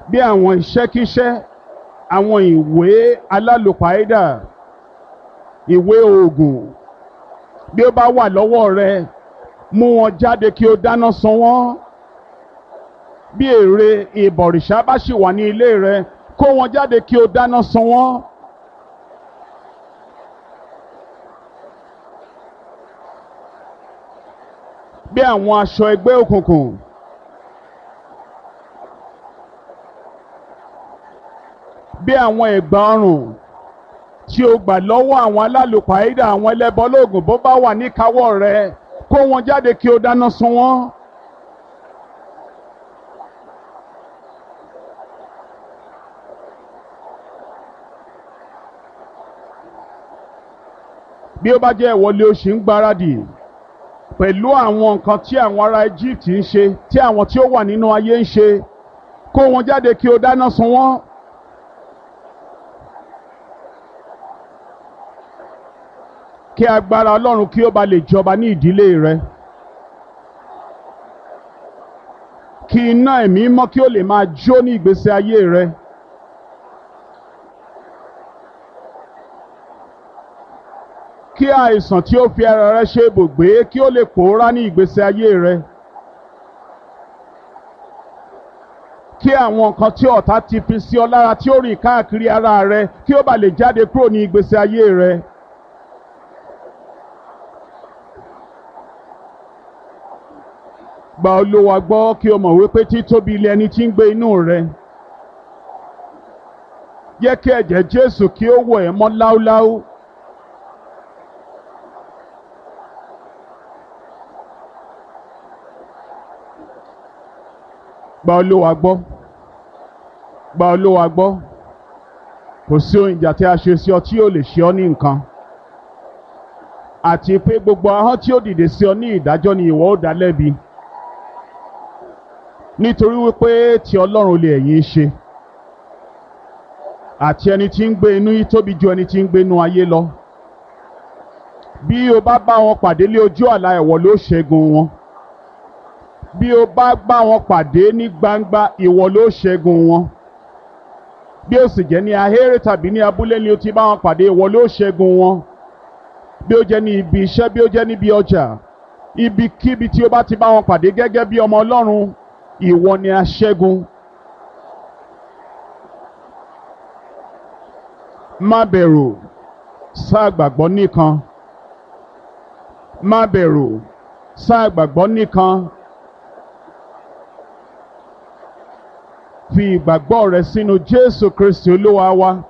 bí àwọn iṣẹ́kíṣẹ́ àwọn ìwé alálòpàídà ìwé oògùn bí ó bá wà lọ́wọ́ rẹ mú wọn jáde kí o dáná sun wọ́n bí èrè ìbọ̀rìṣà bá sì wà ní ilé rẹ kó wọn jáde kí o dáná sun wọ́n. bí àwọn aṣọ ẹgbẹ́ òkùnkùn bí àwọn ẹ̀gbà ọrùn tí o gbà lọ́wọ́ àwọn alálùpàídà àwọn ẹlẹ́bọlóògùn bó bá wà níkàáwọ́ rẹ kó wọn jáde kí o dáná sun wọ́n. bí ó bá jẹ́ ìwọlé o ṣì ń gbáradì pẹ̀lú àwọn nǹkan tí àwọn ará Egypt ń ṣe tí àwọn tí ó wà nínú ayé ń ṣe kó wọn jáde kí o dáná sun wọ́n. kí agbára Ọlọ́run kí ó ba lè jọba ní ìdílé rẹ. kí iná ẹ̀mí mọ́ kí ó lè máa jó ní ìgbésí ayé rẹ. kí àìsàn tí ó fi ara rẹ ṣe ibùgbé kí ó lè pòórá ní ìgbésí ayé rẹ. kí àwọn nǹkan tí ọ̀tá ti fi sí ọ lára tí ó rìn káàkiri ara rẹ kí ó bà lè jáde kúrò ní ìgbésí ayé rẹ. gba Olúwa gbọ́ kí o mọ̀ wípé títóbi ilé ẹni tí ń gbé inú rẹ. Jẹ́ kí ẹ̀jẹ̀ Jésù kí ó wọ̀ ẹ́ mọ́ láúláú. Gba Olúwa gbọ́. Gba Olúwa gbọ́. Kò sí ohun ìjà tí a ṣe sí ọ tí yóò lè ṣe ọ ní nǹkan. Àti pé gbogbo ahọ́n tí ó dìde sí ọ ní ìdájọ́ ni ìwọ ó dá lẹ́bi nítorí wípé ti ọlọ́run lè ẹ̀yin ṣe àti ẹni tí ń gbé inú yìí tóbi ju ẹni tí ń gbé inú ayé lọ bí o bá bá wọn pàdé lé ojú àlá ẹ̀wọ̀ ló ṣẹ́gun wọn bí o bá bá wọn pàdé ní gbangba ìwọ ló ṣẹ́gun wọn bí o sì jẹ́ ní ahéré tàbí ní abúlé ni o ti bá wọn pàdé ìwọ ló ṣẹ́gun wọn bí o jẹ́ ní ibi iṣẹ́ bí o jẹ́ níbi ọjà ibikíbi tí o bá ti bá wọn pàdé gẹ́gẹ́ bí ọmọ ọlọ́run ìwọ ni aṣẹ́gun. má bẹ̀rù sáà gbàgbọ́ nìkan. má bẹ̀rù sáà gbàgbọ́ nìkan. fi ìgbàgbọ́ rẹ sínú Jésù Kristi Olúwa wa.